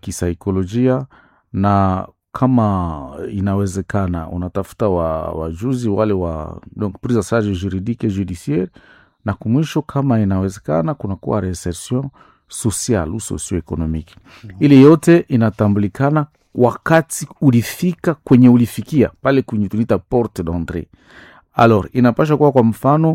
kisaikolojia na kama inawezekana unatafuta wa, wajuzi wale wa donc prise en charge juridique et judiciaire na kumwisho kama inawezekana kunakuwa reinsertion social ou socio-economique ili yote inatambulikana wakati ulifika kwenye ulifikia pale kwenye tunaita porte d'entrée alors inapasha kuwa kwa mfano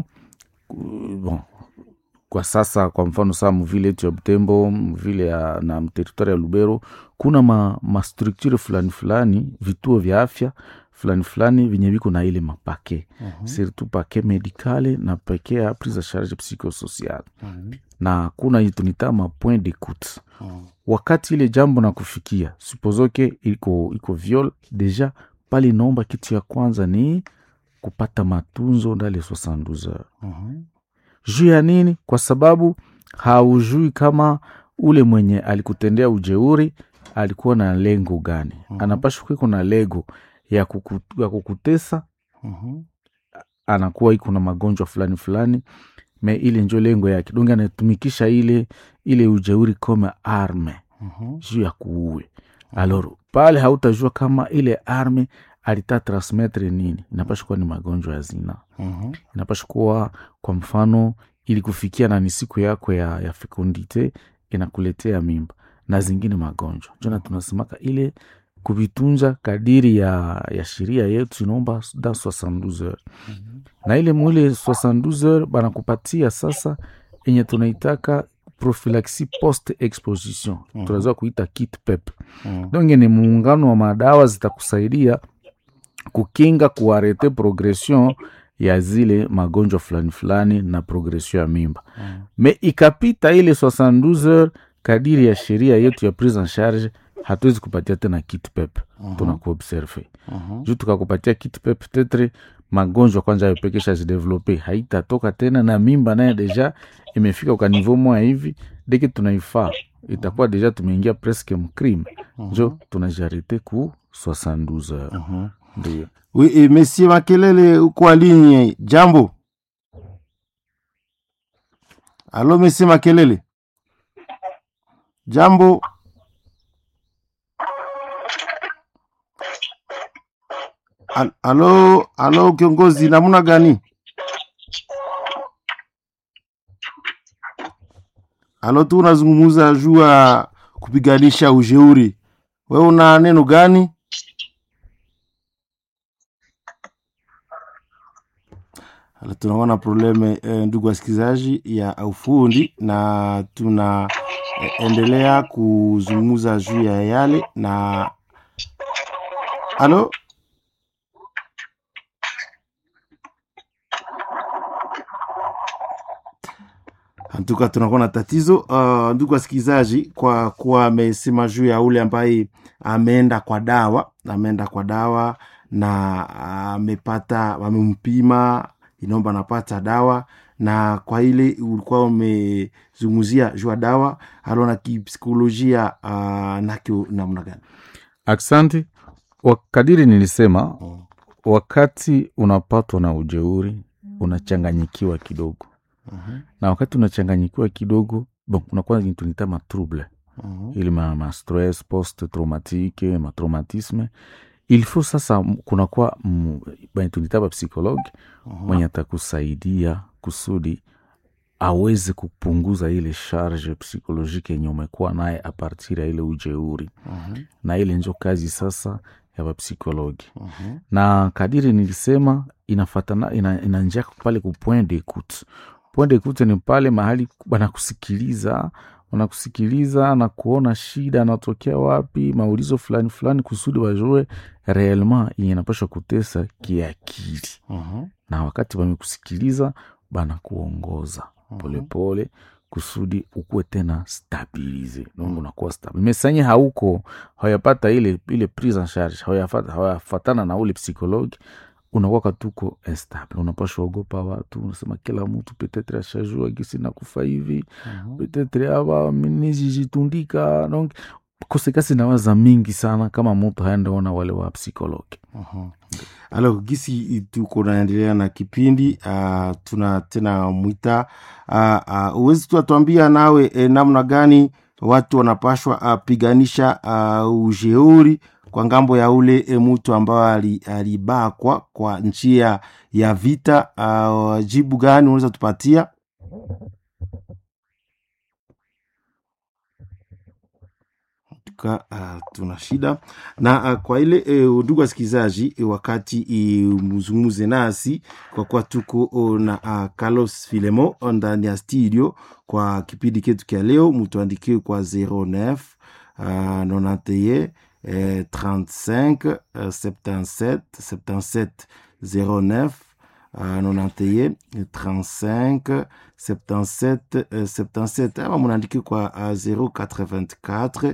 uh, bon, kwa sasa kwa mfano saa mvile yetu ya butembo mvile ya, na mteritwari ya lubero kuna ma, ma structure fulani fulani vituo vya afya fulani fulani venye viko na ile mapake Mhm. surtout pake medicale na pake ya prise en charge psychosocial Mhm. na kuna hii tunita ma point d'écoute Mhm. wakati ile jambo na kufikia supozoke iko iko viol deja pale inaomba kitu ya kwanza ni kupata matunzo ndale 72 heures Mhm. juu ya nini kwa sababu haujui kama ule mwenye alikutendea ujeuri alikuwa na lengo gani Mhm. anapashwa kuiko na lengo ya, kuku, ya kukutesa Mhm. anakuwa iko na magonjwa fulani fulani me ile njo lengo yake donge anatumikisha ile ile ujeuri kama arme Mhm. juu ya kuue alor pale hautajua kama ile arme alita transmetre nini inapasha kuwa ni magonjwa ya zina Mhm. inapasha kuwa kwa mfano ili kufikia na ni siku yako ya, ya fecundite inakuletea mimba na zingine magonjwa jona tunasemaka ile kuvitunza kadiri ya, ya sheria yetu inaomba da 72 heures Mhm. na ile mwile 72 heures banakupatia sasa enye tunaitaka prophylaxie post exposition Mhm. tunaweza kuita kit pep Mhm. donge ni muungano wa madawa zitakusaidia kukinga kuarete progression ya zile magonjwa fulani fulani na progression ya mimba Mhm. me ikapita ile 72 heures kadiri ya sheria yetu ya prise en charge hatuwezi kupatia tena kit pep Mhm. tunakuobserve Mhm. juu tukakupatia kit pep tetre magonjwa kwanza ayopekesha zidevelope haitatoka tena na mimba naye deja imefika kwa niveau moya hivi deke tunaifaa itakuwa deja tumeingia presque mcrime njo tunajarite ku 72 heures Mhm. ndio Oui, et Monsieur Makelele uko ligne. Jambo. Alo Monsieur Makelele. Jambo. Al- Alo, alo kiongozi namna gani? Alo tu unazungumza juu ya kupiganisha ujeuri. Wewe una neno gani? Hala, tunaona probleme eh, ndugu wasikilizaji ya ufundi na tuna eh, endelea kuzungumza juu ya yale na halo antuka tunakuwa na tatizo uh, ndugu wasikilizaji kwa kuwa amesema juu ya ule ambaye ameenda kwa dawa ameenda kwa dawa na amepata wamempima inaomba anapata dawa na kwa ile ulikuwa umezungumzia juu ya dawa alona kipsikolojia uh, nakyo namna gani aksanti wakadiri nilisema Mm. wakati unapatwa na ujeuri unachanganyikiwa kidogo Mhm, na wakati unachanganyikiwa kidogo bon unakuwa tunita matrouble mhm, ili ma, ma stress post traumatique matraumatisme il faut sasa m- kunakuwa m- banye tunita ba psychologue mhm, mwenye atakusaidia kusudi aweze kupunguza ile charge psychologique yenye umekuwa naye apartir ya ile ujeuri mhm, na ile njo kazi sasa ya wapsikologi mhm, na kadiri nilisema inafatana ina, ina njia pale ku point d'écoute point d'écoute ni pale mahali wanakusikiliza wanakusikiliza na kuona shida anatokea wapi maulizo fulani fulani kusudi wajue reellement yenye napashwa kutesa kiakili mhm, na wakati wamekusikiliza banakuongoza mhm. polepole kusudi ukuwe tena stabilize donc unakuwa stable mesanye hauko hawayapata ile ile prise en charge hawayafata- hawayafatana na ule psychologue unakuwa katuko instable unapashwa ogopa watu unasema kila mtu petetre ashajua gisi nakufa hivi Mhm. petetre ava minizijitundika donc kosekasi nawaza mingi sana kama mtu haendaona wale wa psychologue Mhm. Alors gisi tuko naendelea na kipindi uh, tuna tena mwita uh, uh, uwezi tu atuambia nawe eh, namna gani watu wanapashwa uh, piganisha uh, ujeuri kwa ngambo ya ule e, mtu ambayo alibakwa kwa njia ya vita. Uh, jibu gani unaweza tupatia? Ka, uh, tuna shida na uh, kwa ile ndugu uh, wasikilizaji uh, wakati uh, mzungumuze nasi kwa kuwa tuko uh, na uh, Carlos Filemo ndani ya studio kwa kipindi ketu kya leo, mutuandikie kwa 09 uh, 91 eh, 35 uh, 77 77 09 uh, 91 35 77 uh, 77 ama munaandiki kwa uh, 084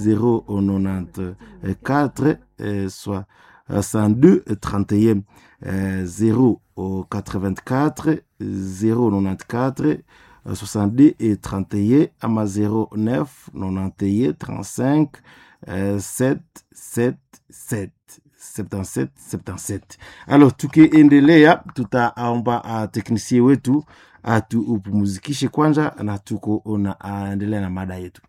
094 eh, soit 62 31 eh, 084 094 62 et 31 ama 09 91 35 7 7 7 77 77. Alors tukiendelea, tutaomba uh, teknisie wetu atupumuzikishe kwanza, na tuko na aendelea uh, na mada yetu.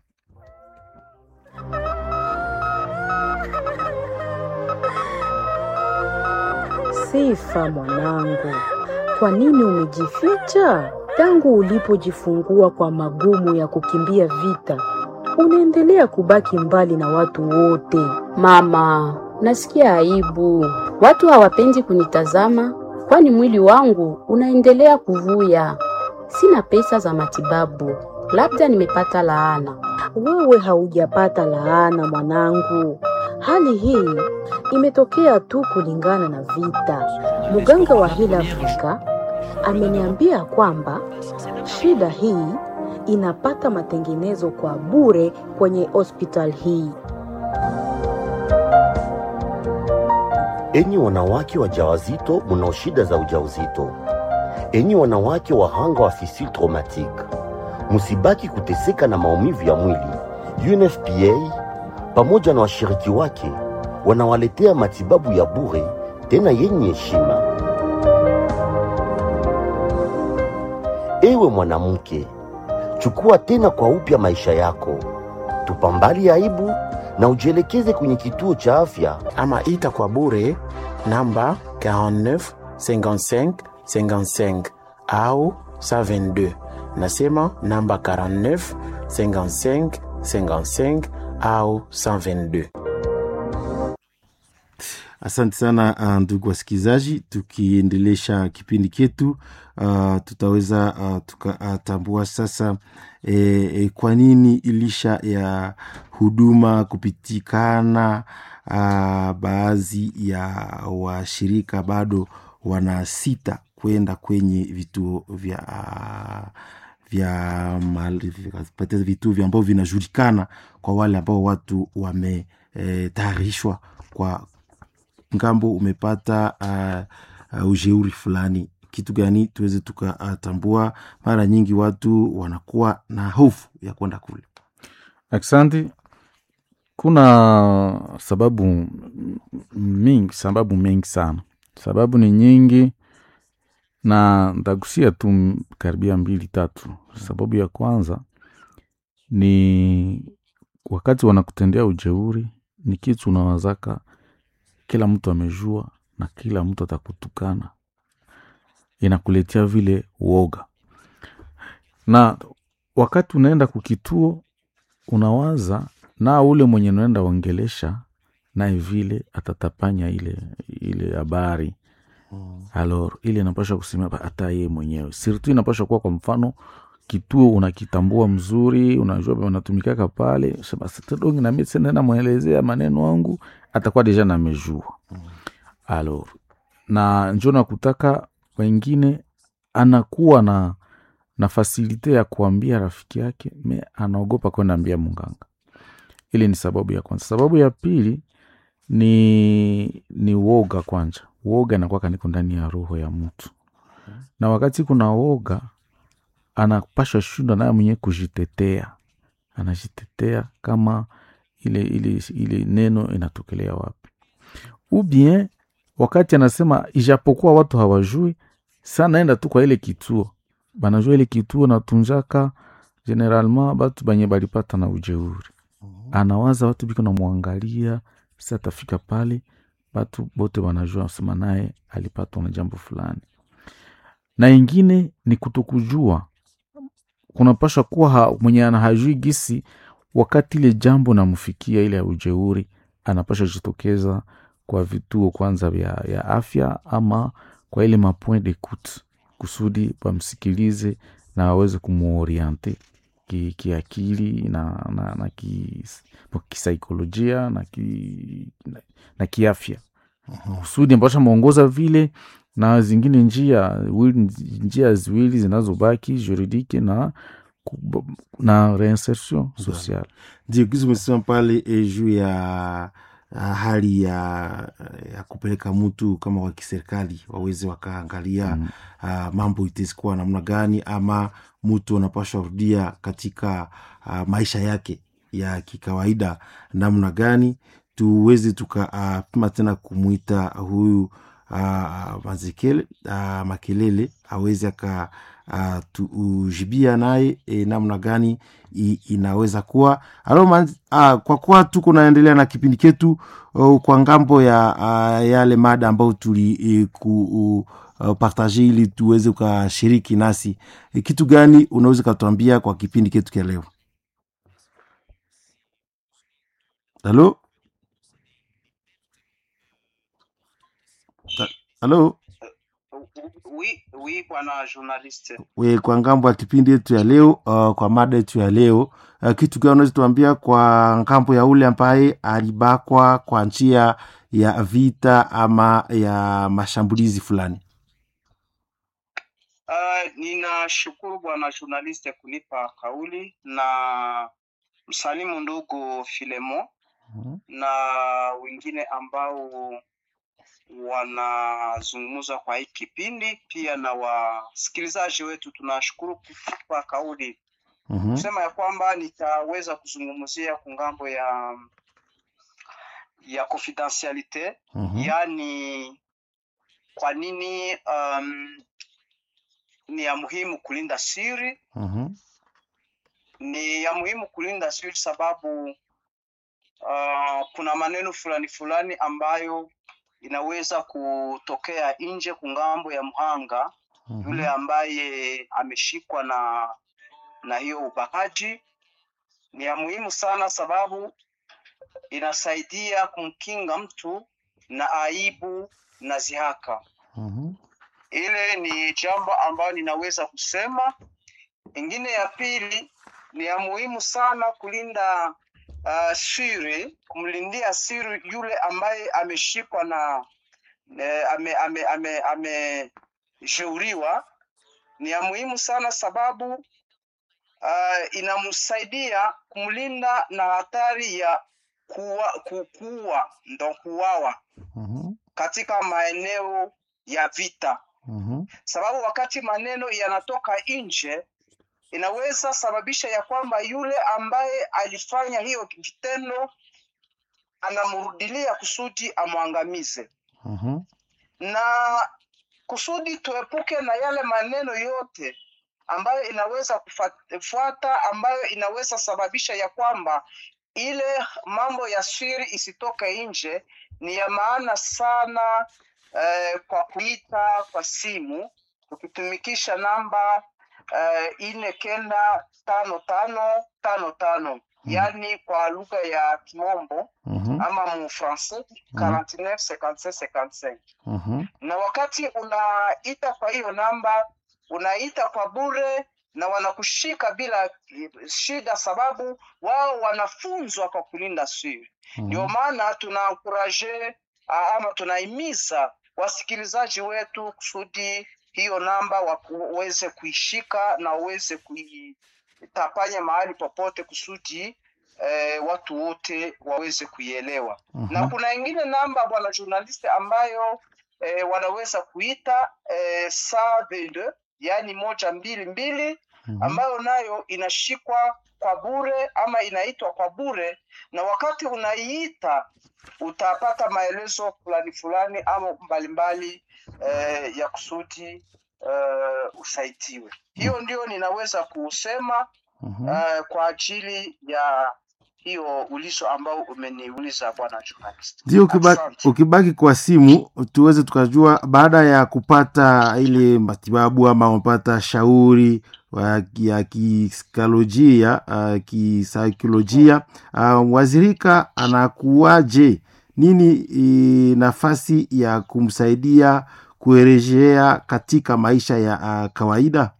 Sifa mwanangu, kwa nini umejificha? Tangu ulipojifungua kwa magumu ya kukimbia vita, unaendelea kubaki mbali na watu wote. Mama, nasikia aibu. Watu hawapendi kunitazama, kwani mwili wangu unaendelea kuvuya. Sina pesa za matibabu, labda nimepata laana. Wewe haujapata laana mwanangu, hali hii imetokea tu kulingana na vita. Mganga wa Heal Africa ameniambia kwamba shida hii inapata matengenezo kwa bure kwenye hospital hii. Enyi wanawake wajawazito mnao shida za ujauzito, enyi wanawake wahanga wa fistule traumatique, msibaki kuteseka na maumivu ya mwili. UNFPA pamoja na washiriki wake wanawaletea matibabu ya bure tena yenye heshima. Ewe mwanamke, chukua tena kwa upya maisha yako, tupambali aibu na ujielekeze kwenye kituo cha afya ama ita kwa bure namba 49 55 55 au 122. Nasema namba 49 55 55 au 122. Asante sana ndugu wasikilizaji, tukiendelesha kipindi chetu uh, tutaweza uh, tukatambua uh, sasa e, e, kwa nini ilisha ya huduma kupitikana uh, baadhi ya washirika bado wana sita kwenda kwenye vituo vya uh, vya vituo vya ambavyo vinajulikana kwa wale ambao watu wametayarishwa e, kwa ngambo umepata uh, uh, ujeuri fulani kitu gani tuweze tukatambua. Uh, mara nyingi watu wanakuwa na hofu ya kwenda kule. Aksanti. Kuna sababu mingi, sababu mengi sana, sababu ni nyingi na ntagusia tu karibia mbili tatu. Sababu ya kwanza ni wakati wanakutendea ujeuri, ni kitu unawazaka kila mtu amejua na kila mtu atakutukana, inakuletea vile uoga. Na wakati unaenda kukituo, unawaza na ule mwenye unaenda ongelesha naye vile atatapanya ile ile habari mm. Alors ile inapasha kusimama hata yeye mwenyewe sirtu, inapasha kuwa kwa mfano kituo unakitambua mzuri, unajua wanatumikaka pale, dongi nami senena mwelezea maneno wangu atakuwa deja namejua mm. Alors na njo nakutaka wengine anakuwa na na fasilite ya kuambia rafiki yake me anaogopa kwenda ambia munganga. Ili ni sababu ya kwanza. Sababu ya pili ni ni woga. Kwanza woga anakuwa kaniko ndani ya roho ya mtu, na wakati kuna woga anapasha shindwa naye mwenyewe kujitetea, anajitetea kama ile, ile, ile neno inatokelea wapi, ubien wakati anasema ijapokuwa watu hawajui sana, naenda tu kwa ile kituo, banajua ile kituo natunjaka generalement batu banye balipata na ujeuri anawaza watu biko namwangalia si atafika pale batu bote wanajua sema naye alipatwa na jambo fulani na ingine ni kutokujua kunapashwa kuwa ha, mwenye ana hajui gisi wakati ile jambo namfikia ile ya ujeuri anapasha jitokeza kwa vituo kwanza vya ya afya ama kwa ile mapoint d'écoute kusudi wamsikilize na waweze kumuoriente ki- kiakili na, na, na ki- kisaikolojia na, ki, na, na kiafya kusudi ambasha mwongoza vile na zingine njia wili- njia ziwili zinazobaki juridike na ku- na reinsertion sociale ndio kizi umesema pale eh, juu ya ah, hali ya, ya kupeleka mtu kama wa kiserikali waweze wakaangalia mm. uh, mambo itesikuwa namna gani ama mtu anapashwa rudia katika uh, maisha yake ya kikawaida namna gani tuweze tukapima uh, tena kumwita huyu uh, mazekele uh, makelele aweze aka uh, tujibia naye e, namna gani i, inaweza kuwa alo man, uh, kwa kuwa tuko naendelea na kipindi ketu uh, kwa ngambo ya uh, yale mada ambayo tuli uh, ku, uh, partage ili tuweze ukashiriki nasi e, kitu gani unaweza ukatuambia kwa kipindi ketu kya leo halo Ta- halo Oui, oui, bwana journaliste. we kwa ngambo ya kipindi yetu ya leo uh, kwa mada yetu ya leo uh, kitu gani unaweza tuambia kwa ngambo ya ule ambaye alibakwa kwa njia ya vita ama ya mashambulizi fulani Uh, ninashukuru bwana journaliste kunipa kauli na msalimu ndugu Filemo na wengine ambao wanazungumza kwa hii kipindi, pia na wasikilizaji wetu. Tunashukuru kutupa kauli Mhm, kusema ya kwamba nitaweza kuzungumzia kungambo ya ya confidentialite mhm, yaani kwa nini um, ni ya muhimu kulinda siri mhm, ni ya muhimu kulinda siri sababu uh, kuna maneno fulani fulani ambayo inaweza kutokea nje kungambo ya mhanga yule mhm, ambaye ameshikwa na na hiyo ubakaji ni ya muhimu sana sababu inasaidia kumkinga mtu na aibu na zihaka mhm, ile ni jambo ambayo ninaweza kusema ingine ya pili ni ya muhimu sana kulinda uh, siri kumlindia siri yule ambaye ameshikwa na eh, ame ame ame ameshauriwa ni ya muhimu sana sababu uh, inamsaidia kumlinda na hatari ya kuwa, kukua ndo kuwawa mhm, katika maeneo ya vita mhm, sababu wakati maneno yanatoka nje inaweza sababisha ya kwamba yule ambaye alifanya hiyo vitendo anamrudilia kusudi amwangamize mhm, na kusudi tuepuke na yale maneno yote ambayo inaweza kufuata ambayo inaweza sababisha ya kwamba ile mambo ya siri isitoke nje ni ya maana sana eh, kwa kuita kwa simu ukitumikisha namba eh, ine kenda tano tano tano tano yaani kwa lugha ya kimombo mhm, ama mufrancais 49 57 55 mhm, na wakati unaita kwa hiyo namba unaita kwa bure na wanakushika bila eh, shida sababu wao wanafunzwa kwa kulinda siri ndio maana tunaankuraje ama tunahimiza wasikilizaji wetu kusudi hiyo namba waweze kuishika na waweze kuitapanya mahali popote kusudi eh, watu wote waweze kuielewa na mhm, kuna ingine namba bwana journaliste ambayo eh, wanaweza kuita eh, saa 22 yaani moja mbili mbili mhm, ambayo nayo inashikwa kwa bure ama inaitwa kwa bure na wakati unaiita utapata maelezo fulani fulani ama mbalimbali eh, ya kusudi eh, usaidiwe hiyo ndio ninaweza kusema Mhm. uh, kwa ajili ya hiyo ulizo ambao umeniuliza bwana journalist. ndio ukibaki, Asante. ukibaki kwa simu tuweze tukajua baada ya kupata ile matibabu ama umepata shauri wa- ya kisaikolojia uh, kisaikolojia uh, wazirika anakuwaje nini i, nafasi ya kumsaidia kurejea katika maisha ya uh, kawaida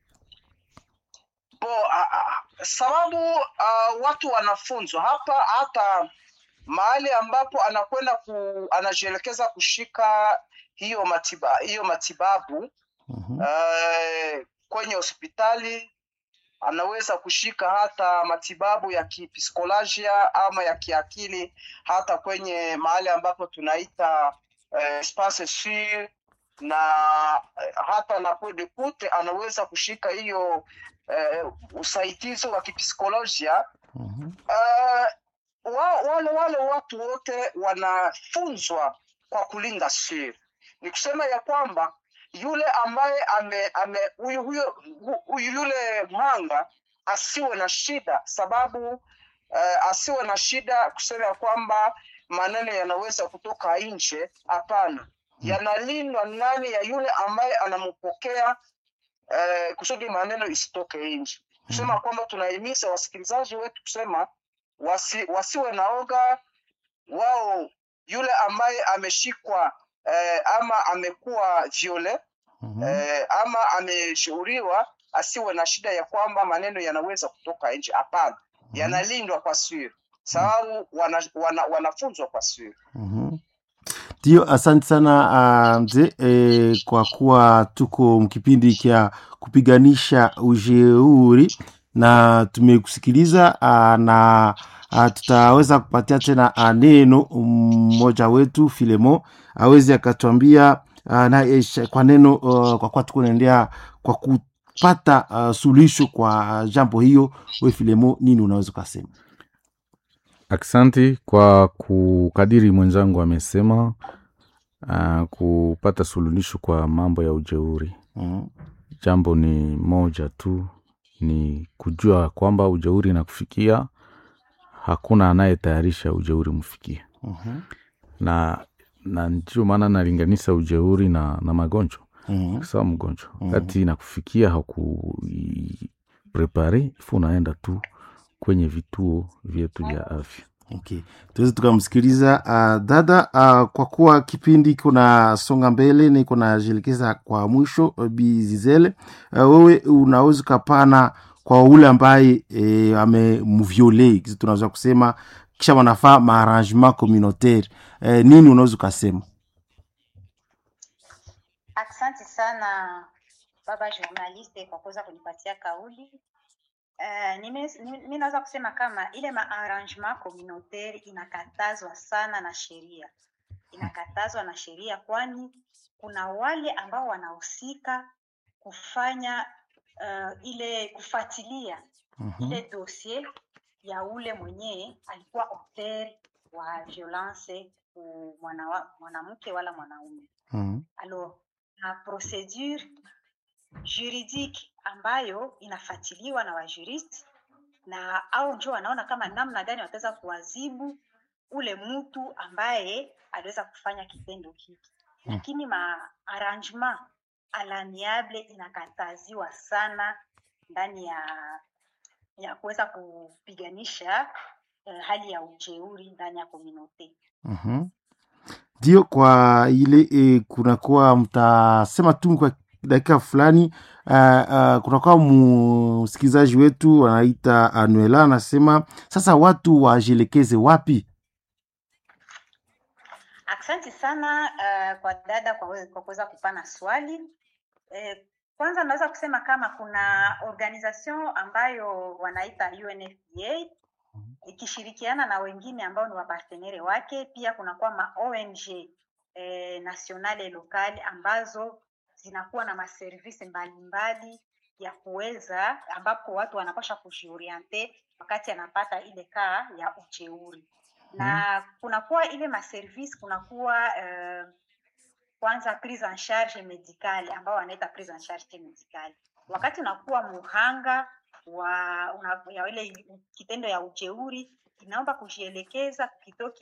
Bo, a, a, sababu uh, watu wanafunzwa hapa hata mahali ambapo anakwenda ku, anajielekeza kushika hiyo matiba, hiyo matibabu Mhm, uh, kwenye hospitali anaweza kushika hata matibabu ya kipsikolojia ama ya kiakili hata kwenye mahali ambapo tunaita uh, espace sur na eh, hata na coup de kute anaweza kushika hiyo uh, usaidizi wa kipsikolojia mhm, uh, wa, wale wale watu wote wanafunzwa kwa kulinda siri. Ni kusema ya kwamba yule ambaye ame, ame huyu, huyo, hu- huyu yule mhanga asiwe na shida, sababu uh, asiwe na shida kusema ya kwamba maneno yanaweza kutoka nje. Hapana, yanalindwa ndani ya yule ambaye anampokea uh, kusudi maneno isitoke nje. Kusema kwamba tunahimiza wasikilizaji wetu kusema wasi, wasiwe na oga wao yule ambaye ameshikwa eh, ama amekuwa viole mhm. eh, ama ameshauriwa asiwe na shida ya kwamba maneno yanaweza kutoka nje hapana yanalindwa kwa siri sababu wana, wana, wanafunzwa kwa siri Mhm. Ndio, asante sana uh, mzee eh, kwa kuwa tuko mkipindi cha kupiganisha ujeuri na tumekusikiliza uh, na uh, tutaweza kupatia tena uh, neno mmoja wetu Filemo aweze akatuambia uh, na eh, kwa neno uh, kwa kuwa tuko naendea kwa kupata uh, suluhisho kwa uh, jambo hiyo. We Filemo, nini unaweza ukasema? Aksanti kwa kukadiri mwenzangu amesema, uh, kupata suluhisho kwa mambo ya ujeuri. Mhm. Jambo ni moja tu, ni kujua kwamba ujeuri nakufikia, hakuna anayetayarisha ujeuri mfikie, Mhm. na na ndio maana nalinganisha ujeuri na, na magonjwa Mhm. sawa mgonjwa wakati nakufikia hakuprepare ifu unaenda tu kwenye vituo vyetu vya afya Okay. Tuweze tukamsikiliza uh, dada uh, kwa kuwa kipindi kuna songa mbele na iko najielekeza kwa mwisho uh, Bizizele uh, wewe unaweza ukapana kwa ule ambaye e, amemviole kizi tunaweza kusema kisha wanafaa maarrangement communautaire e, nini unaweza ukasema Asante sana baba journaliste kwa kuweza kunipatia kauli. Uh, mi naweza kusema kama ile maarrangement communautaire inakatazwa sana na sheria, inakatazwa na sheria, kwani kuna wale ambao wanahusika kufanya uh, ile kufuatilia ile dossier ya ule mwenyewe alikuwa auteur wa violence ku mwana- mwanamke wala mwanaume. Mhm. Alors, na procedure juridique ambayo inafuatiliwa na wajuristi na au njo wanaona kama namna gani wataweza kuwazibu ule mtu ambaye aliweza kufanya kitendo hiki lakini maarrangement à l'amiable inakataziwa sana ndani ya ya kuweza kupiganisha eh, hali ya ujeuri ndani ya komunote Mhm. ndio kwa ile e, kunakuwa mtasema tu kwa dakika fulani uh, uh, kunakuwa msikilizaji wetu wanaita anuela anasema sasa watu wajielekeze wapi Asante sana uh, kwa dada kwa we- kwa kuweza kupana swali. Eh, kwanza naweza kusema kama kuna organisation ambayo wanaita UNFPA ikishirikiana na wengine ambao ni wapartenere wake. Pia kunakuwa ma ONG eh, nationale locale ambazo zinakuwa na maservisi mbalimbali ya kuweza ambapo watu wanapasha kujioriente wakati anapata ile kaa ya ujeuri na kunakuwa ile maservice kunakuwa uh, kwanza prise en charge medicale ambao wanaita prise en charge medicale wakati unakuwa muhanga wa una, ya ile kitendo ya ujeuri inaomba kujielekeza kukitoa